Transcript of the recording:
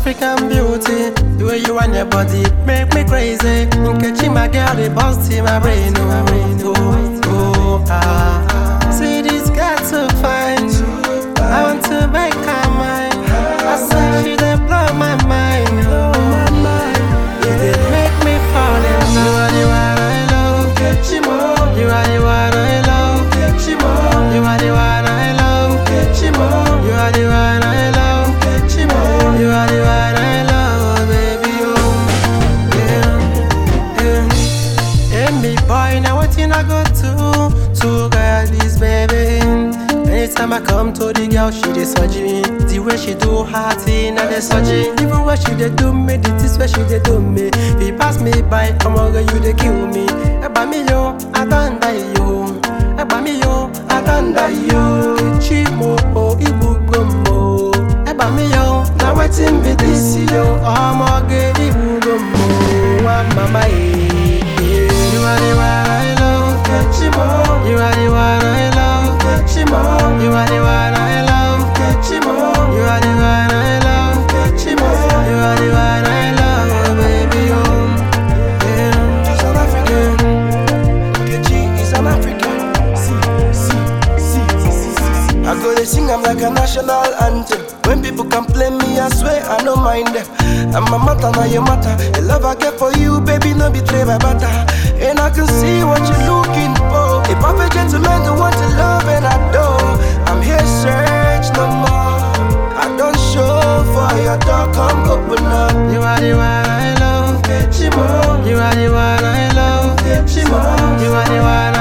African beauty. The way you and your body make me crazy. Nkechi, my girl, they bust in my brain. Oh, oh, oh, ah. See this girl too fine. I want to make her mine. I say she dey blow my mind. Oh, it dey make me fall in love. You are the one I love, Kechimo. You are the one I love, Kechimo. You are the one I love, Kechimo. You are the one I love, Kechimo. You are the one I love, baby. Oh, yeah, yeah. Hey, me boy, now what you I go to? To get this baby. Anytime I come to the girl, she dey surgery me. The way she do her thing, I dey surgery. Even when she dey do me, the things where she dey do me. If you pass me by, come on, girl, you dey kill me. Eba mi yo, I don't die yo. Eba mi yo, I don't die yo. Chimo, oh, ibu mo. Eba mi yo, now wetin be this yo? Omoge ibu mo. Wa mama eh. You are the one I love, Kechimo. You are the one I love, Kechimo. You are the one I love, Kechimo. You are the one I love, Kechimo. You are the one I love, baby. Oh, yeah. She's an African. Kechi is an African. See, see, see, see, see, see. I go they sing I'm like a national anthem. When people complain me, I swear I don't mind them. And my matter now your matter. The love I get for you, baby, no betray my butter. And I can see what you're looking for. A perfect gentleman to want to love and adore. I'm here, search no more. I don't show for your door, come open up. You are the one I love, Kechimo. You are the one I love, Kechimo. You are the one